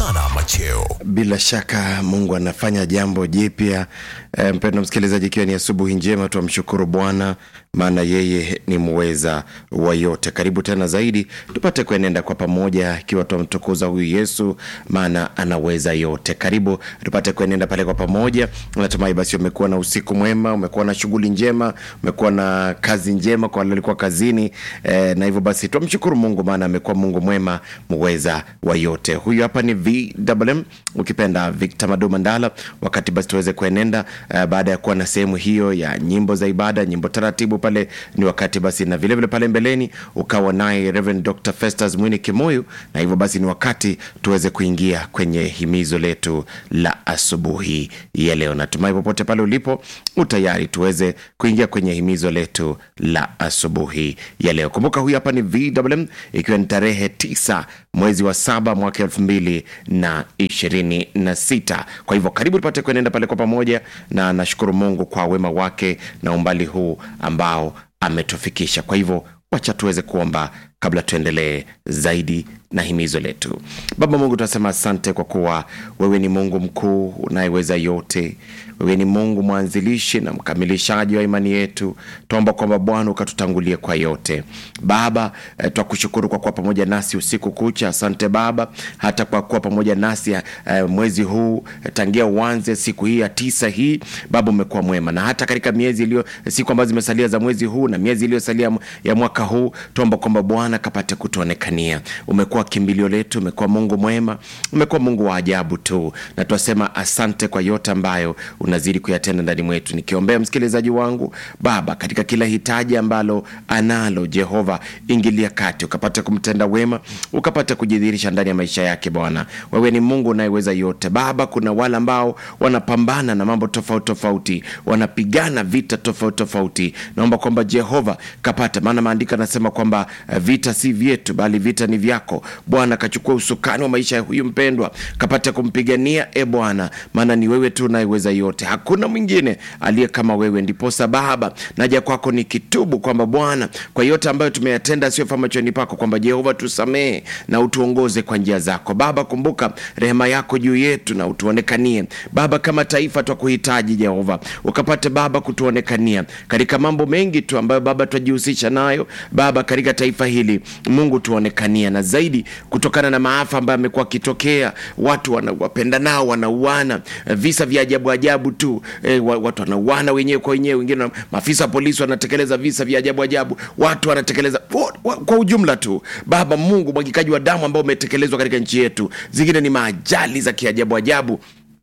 Osana Macheo. Bila shaka Mungu anafanya jambo jipya. E, mpendo msikilizaji, ikiwa ni asubuhi njema, twamshukuru Bwana maana yeye ni muweza wa yote. Karibu tena zaidi tupate kuenenda kwa pamoja, ikiwa twamtukuza huyu Yesu maana anaweza yote. Karibu tupate kuenenda pale kwa pamoja. Natumai basi umekuwa na usiku mwema, umekuwa na shughuli njema, umekuwa na kazi njema kwa wale walikuwa kazini e, na hivyo basi twamshukuru Mungu maana amekuwa Mungu mwema, muweza wa yote. Huyu hapa ni VMM ukipenda Victor Madu Mandala. Wakati basi tuweze kuenenda uh, baada ya kuwa na sehemu hiyo ya nyimbo za ibada, nyimbo taratibu pale, ni wakati basi na vilevile vile pale mbeleni ukawa naye Reverend Dr. Festus Mwini Kimoyu, na hivyo basi ni wakati tuweze kuingia kwenye himizo letu la asubuhi ya leo. Natumai popote pale ulipo utayari tuweze kuingia kwenye himizo letu la asubuhi ya leo. Kumbuka huyu hapa ni VMM ikiwa ni tarehe tisa mwezi wa saba mwaka elfu mbili na ishirini na sita. Kwa hivyo karibu tupate kuenenda pale kwa pamoja, na nashukuru Mungu kwa wema wake na umbali huu ambao ametufikisha. Kwa hivyo wacha tuweze kuomba kabla tuendelee zaidi na himizo letu. Baba Mungu, tunasema asante kwa kuwa wewe ni Mungu mkuu unayeweza yote. Wewe ni Mungu mwanzilishi na mkamilishaji wa imani yetu. Tuomba kwamba Bwana ukatutangulie kwa yote. Baba eh, twakushukuru kwa kuwa pamoja nasi usiku kucha. Asante Baba hata kwa kuwa pamoja nasi eh, mwezi huu eh, tangia uanze siku hii ya tisa hii. Baba umekuwa mwema, na hata katika miezi iliyo siku ambazo zimesalia za mwezi huu na miezi iliyosalia ya mwaka huu, tuomba kwamba Bwana kapate kutuonekania. Umekuwa kimbilio letu, umekuwa Mungu mwema, umekuwa Mungu wa ajabu tu, na twasema asante kwa yote ambayo unazidi kuyatenda ndani mwetu. Nikiombea msikilizaji wangu Baba, katika kila hitaji ambalo analo, Jehova ingilia kati, ukapate kumtenda wema, ukapate kujidhihirisha ndani ya maisha yake. Bwana, wewe ni Mungu unayeweza yote. Baba, kuna wale ambao wanapambana na mambo tofauti tofauti, wanapigana vita tofauti tofauti. Naomba kwamba Jehova kapate, maana maandiko anasema kwamba uh, vita si vyetu, bali vita ni vyako. Bwana, kachukua usukani wa maisha ya huyu mpendwa, kapate kumpigania e Bwana, maana ni wewe tu unayeweza yote, hakuna mwingine aliye kama wewe. Ndiposa Baba naja kwako nikitubu kwamba Bwana, kwa yote ambayo tumeyatenda asiyofaa machoni pako, kwamba Jehova tusamehe na utuongoze kwa njia zako. Baba, kumbuka rehema yako juu yetu na utuonekanie Baba. Kama taifa twakuhitaji Jehova, ukapate Baba kutuonekania katika mambo mengi tu ambayo Baba twajihusisha nayo Baba katika taifa hili. Mungu tuonekania, na zaidi kutokana na maafa ambayo amekuwa akitokea, watu wanawapenda nao wanauana, visa vya ajabu ajabu tu e, watu wanauana wenyewe kwa wenyewe, wengine maafisa wa polisi wanatekeleza visa vya ajabu ajabu, watu wanatekeleza kwa ujumla tu Baba Mungu, mwagikaji wa damu ambao umetekelezwa katika nchi yetu, zingine ni maajali za kiajabu ajabu.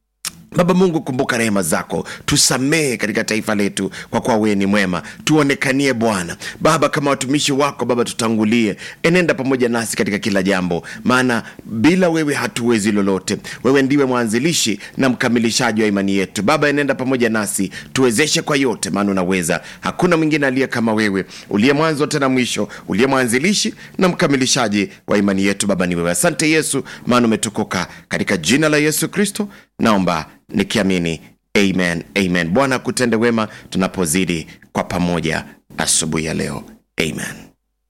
Baba Mungu, kumbuka rehema zako, tusamehe katika taifa letu, kwa kuwa wewe ni mwema. Tuonekanie Bwana Baba, kama watumishi wako Baba, tutangulie, enenda pamoja nasi katika kila jambo, maana bila wewe hatuwezi lolote. Wewe ndiwe mwanzilishi na mkamilishaji wa imani yetu. Baba, enenda pamoja nasi, tuwezeshe kwa yote, maana unaweza. Hakuna mwingine aliye kama wewe, uliye mwanzo tena mwisho, uliye mwanzilishi na mkamilishaji wa imani yetu. Baba ni wewe. Asante Yesu, maana umetukuka. Katika jina la Yesu Kristo naomba nikiamini amen, amen. Bwana kutende wema tunapozidi kwa pamoja asubuhi ya leo, amen.